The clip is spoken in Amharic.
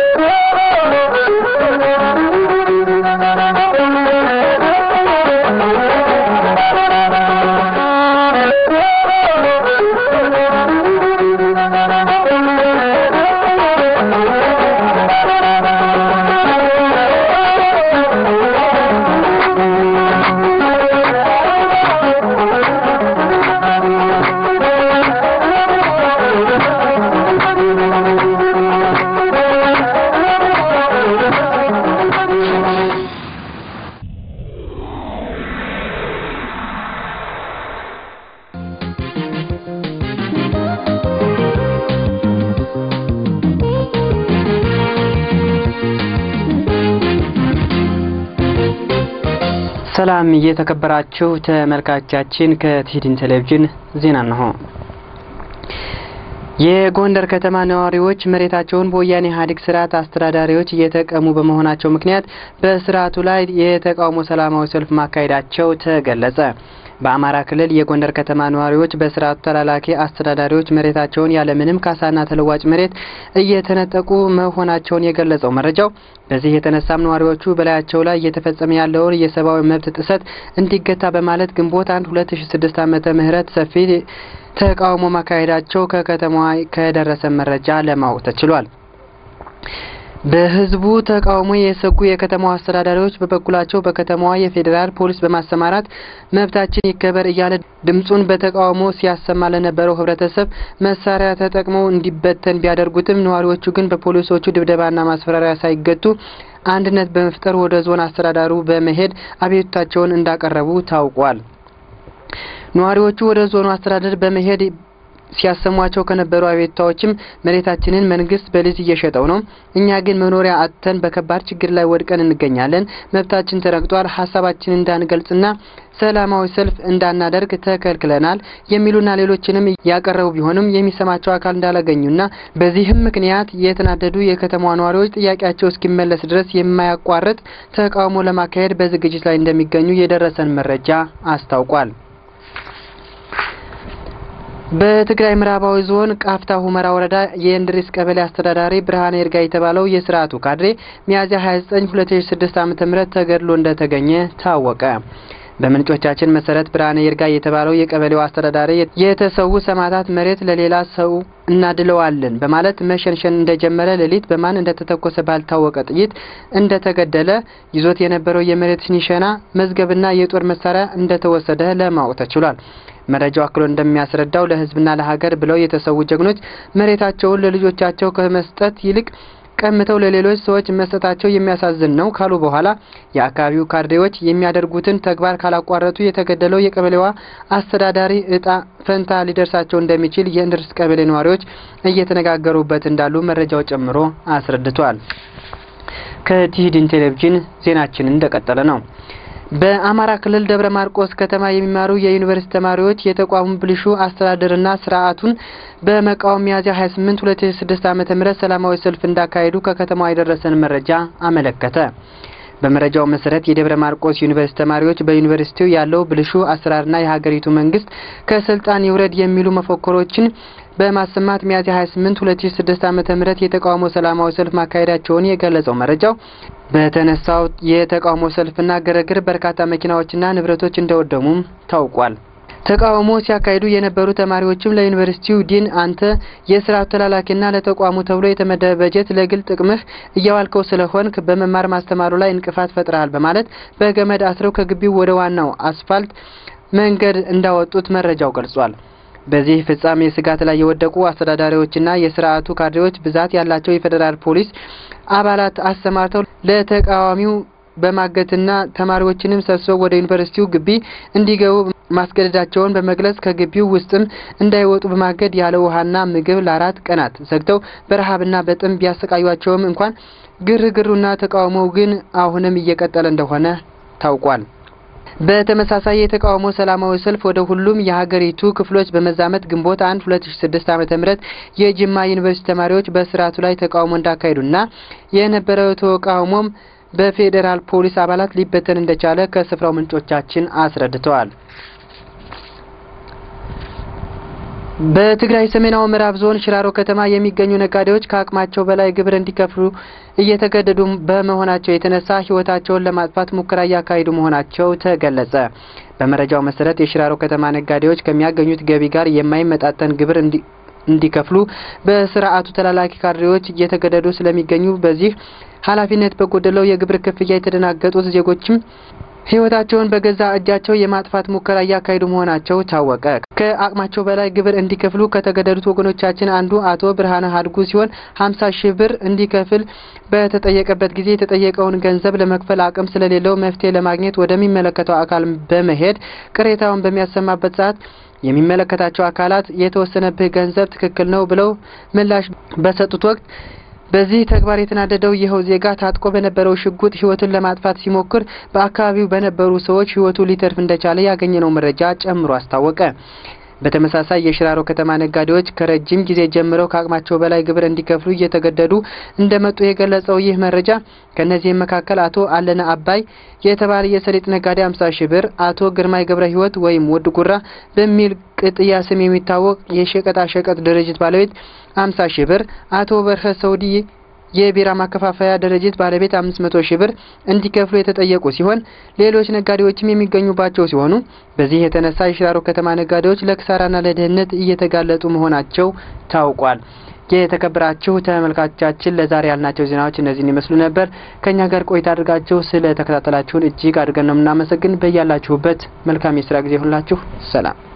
ሰላም እየተከበራችሁ ተመልካቻችን ከቲዲን ቴሌቪዥን ዜና ነው። የጎንደር ከተማ ነዋሪዎች መሬታቸውን በወያኔ ኢህአዴግ ስርዓት አስተዳዳሪዎች እየተቀሙ በመሆናቸው ምክንያት በስርዓቱ ላይ የተቃውሞ ሰላማዊ ሰልፍ ማካሄዳቸው ተገለጸ። በአማራ ክልል የጎንደር ከተማ ነዋሪዎች በስርዓቱ ተላላኪ አስተዳዳሪዎች መሬታቸውን ያለምንም ካሳና ተለዋጭ መሬት እየተነጠቁ መሆናቸውን የገለጸው መረጃው በዚህ የተነሳም ነዋሪዎቹ በላያቸው ላይ እየተፈጸመ ያለውን የሰብአዊ መብት ጥሰት እንዲገታ በማለት ግንቦት አንድ ሁለት ሺ ስድስት ዓመተ ምህረት ሰፊ ተቃውሞ ማካሄዳቸው ከከተማዋ ከደረሰ መረጃ ለማወቅ ተችሏል። በህዝቡ ተቃውሞ የሰጉ የከተማዋ አስተዳዳሪዎች በበኩላቸው በከተማዋ የፌዴራል ፖሊስ በማሰማራት መብታችን ይከበር እያለ ድምጹን በተቃውሞ ሲያሰማ ለነበረው ህብረተሰብ መሳሪያ ተጠቅመው እንዲበተን ቢያደርጉትም ነዋሪዎቹ ግን በፖሊሶቹ ድብደባና ማስፈራሪያ ሳይገቱ አንድነት በመፍጠር ወደ ዞን አስተዳዳሩ በመሄድ አቤቱታቸውን እንዳቀረቡ ታውቋል። ነዋሪዎቹ ወደ ዞኑ አስተዳደር በመሄድ ሲያሰሟቸው ከነበሩ አቤቱታዎችም መሬታችንን መንግስት በሊዝ እየሸጠው ነው፣ እኛ ግን መኖሪያ አጥተን በከባድ ችግር ላይ ወድቀን እንገኛለን፣ መብታችን ተረግጧል፣ ሀሳባችን እንዳንገልጽና ሰላማዊ ሰልፍ እንዳናደርግ ተከልክለናል የሚሉና ሌሎችንም ያቀረቡ ቢሆንም የሚሰማቸው አካል እንዳላገኙና በዚህም ምክንያት የተናደዱ የከተማዋ ነዋሪዎች ጥያቄያቸው እስኪመለስ ድረስ የማያቋርጥ ተቃውሞ ለማካሄድ በዝግጅት ላይ እንደሚገኙ የደረሰን መረጃ አስታውቋል። በትግራይ ምዕራባዊ ዞን ቃፍታ ሁመራ ወረዳ የእንድሪስ ቀበሌ አስተዳዳሪ ብርሃነ ይርጋ የተባለው የስርዓቱ ካድሬ ሚያዝያ 29 2006 ዓ.ም ተገድሎ እንደተገኘ ታወቀ። በምንጮቻችን መሰረት ብርሃነ ይርጋ የተባለው የቀበሌው አስተዳዳሪ የተሰዉ ሰማዕታት መሬት ለሌላ ሰው እናድለዋለን በማለት መሸንሸን እንደጀመረ ሌሊት በማን እንደተተኮሰ ባልታወቀ ጥይት እንደተገደለ ይዞት የነበረው የመሬት ኒሸና መዝገብና የጦር መሳሪያ እንደተወሰደ ለማወቅ ተችሏል። መረጃው አክሎ እንደሚያስረዳው ለሕዝብና ለሀገር ብለው የተሰዉ ጀግኖች መሬታቸውን ለልጆቻቸው ከመስጠት ይልቅ ቀምተው ለሌሎች ሰዎች መስጠታቸው የሚያሳዝን ነው ካሉ በኋላ የአካባቢው ካድሬዎች የሚያደርጉትን ተግባር ካላቋረጡ የተገደለው የቀበሌዋ አስተዳዳሪ እጣ ፈንታ ሊደርሳቸው እንደሚችል የእንድርስ ቀበሌ ነዋሪዎች እየተነጋገሩበት እንዳሉ መረጃው ጨምሮ አስረድቷል። ከቲሂድን ቴሌቪዥን ዜናችን እንደቀጠለ ነው። በአማራ ክልል ደብረ ማርቆስ ከተማ የሚማሩ የዩኒቨርሲቲ ተማሪዎች የተቋሙ ብልሹ አስተዳደርና ስርዓቱን በመቃወም ሚያዝያ 28 2006 ዓ.ም ሰላማዊ ሰልፍ እንዳካሄዱ ከከተማዋ የደረሰን መረጃ አመለከተ። በመረጃው መሰረት የደብረ ማርቆስ ዩኒቨርሲቲ ተማሪዎች በዩኒቨርሲቲው ያለው ብልሹ አሰራርና የሀገሪቱ መንግስት ከስልጣን ይውረድ የሚሉ መፈክሮችን በማሰማት ሚያዝያ 28 2006 ዓ.ም የተቃውሞ ሰላማዊ ሰልፍ ማካሄዳቸውን የገለጸው መረጃው በተነሳው የተቃውሞ ሰልፍና ግርግር በርካታ መኪናዎችና ንብረቶች እንደወደሙም ታውቋል። ተቃውሞ ሲያካሂዱ የነበሩ ተማሪዎችም ለዩኒቨርሲቲው ዲን አንተ የስርዓቱ ተላላኪና ለተቋሙ ተብሎ የተመደበ በጀት ለግል ጥቅምህ እያዋልከው ስለሆንክ በመማር ማስተማሩ ላይ እንቅፋት ፈጥረሃል በማለት በገመድ አስረው ከግቢው ወደ ዋናው አስፋልት መንገድ እንዳወጡት መረጃው ገልጿል። በዚህ ፍጻሜ ስጋት ላይ የወደቁ አስተዳዳሪዎችና የስርዓቱ ካድሬዎች ብዛት ያላቸው የፌዴራል ፖሊስ አባላት አሰማርተው ለተቃዋሚው በማገትና ተማሪዎችንም ሰብስበው ወደ ዩኒቨርሲቲው ግቢ እንዲገቡ ማስገደዳቸውን በመግለጽ ከግቢው ውስጥም እንዳይወጡ በማገድ ያለ ውሃና ምግብ ለአራት ቀናት ዘግተው በረሃብና በጥም ቢያሰቃዩቸውም እንኳን ግርግሩና ተቃውሞው ግን አሁንም እየቀጠለ እንደሆነ ታውቋል። በተመሳሳይ የተቃውሞ ሰላማዊ ሰልፍ ወደ ሁሉም የሀገሪቱ ክፍሎች በመዛመት ግንቦት አንድ ሁለት ሺ ስድስት ዓመተ ምህረት የጅማ ዩኒቨርሲቲ ተማሪዎች በስርዓቱ ላይ ተቃውሞ እንዳካሄዱና የነበረው ተቃውሞም በፌዴራል ፖሊስ አባላት ሊበተን እንደቻለ ከስፍራው ምንጮቻችን አስረድተዋል። በትግራይ ሰሜናዊ ምዕራብ ዞን ሽራሮ ከተማ የሚገኙ ነጋዴዎች ከአቅማቸው በላይ ግብር እንዲከፍሉ እየተገደዱ በመሆናቸው የተነሳ ሕይወታቸውን ለማጥፋት ሙከራ እያካሄዱ መሆናቸው ተገለጸ። በመረጃው መሰረት የሽራሮ ከተማ ነጋዴዎች ከሚያገኙት ገቢ ጋር የማይመጣጠን ግብር እንዲከፍሉ በስርዓቱ ተላላኪ ካድሬዎች እየተገደዱ ስለሚገኙ በዚህ ኃላፊነት በጎደለው የግብር ክፍያ የተደናገጡት ዜጎችም ሕይወታቸውን በገዛ እጃቸው የማጥፋት ሙከራ እያካሄዱ መሆናቸው ታወቀ። ከአቅማቸው በላይ ግብር እንዲከፍሉ ከተገደዱት ወገኖቻችን አንዱ አቶ ብርሃነ ሀድጉ ሲሆን ሀምሳ ሺህ ብር እንዲከፍል በተጠየቀበት ጊዜ የተጠየቀውን ገንዘብ ለመክፈል አቅም ስለሌለው መፍትሄ ለማግኘት ወደሚመለከተው አካል በመሄድ ቅሬታውን በሚያሰማበት ሰዓት የሚመለከታቸው አካላት የተወሰነብህ ገንዘብ ትክክል ነው ብለው ምላሽ በሰጡት ወቅት በዚህ ተግባር የተናደደው ይኸው ዜጋ ታጥቆ በነበረው ሽጉጥ ሕይወቱን ለማጥፋት ሲሞክር በአካባቢው በነበሩ ሰዎች ሕይወቱ ሊተርፍ እንደቻለ ያገኘነው መረጃ ጨምሮ አስታወቀ። በተመሳሳይ የሽራሮ ከተማ ነጋዴዎች ከረጅም ጊዜ ጀምረው ከአቅማቸው በላይ ግብር እንዲከፍሉ እየተገደዱ እንደመጡ የገለጸው ይህ መረጃ ከእነዚህም መካከል አቶ አለነ አባይ የተባለ የሰሊጥ ነጋዴ አምሳ ሺህ ብር፣ አቶ ግርማይ ገብረ ሕይወት ወይም ውድ ጉራ በሚል ቅጥያ ስም የሚታወቅ የሸቀጣ ሸቀጥ ድርጅት ባለቤት አምሳ ሺህ ብር፣ አቶ በርሀ ሰውዲ የቢራ ማከፋፈያ ድርጅት ባለቤት አምስት መቶ ሺህ ብር እንዲከፍሉ የተጠየቁ ሲሆን ሌሎች ነጋዴዎችም የሚገኙባቸው ሲሆኑ በዚህ የተነሳ የሽራሮ ከተማ ነጋዴዎች ለክሳራና ለድህነት እየተጋለጡ መሆናቸው ታውቋል። የተከበራችሁ ተመልካቾቻችን ለዛሬ ያልናቸው ዜናዎች እነዚህን ይመስሉ ነበር። ከእኛ ጋር ቆይታ አድርጋችሁ ስለ ተከታተላችሁን እጅግ አድርገን ነው የምናመሰግን። በያላችሁበት መልካም የስራ ጊዜ ሁላችሁ ሰላም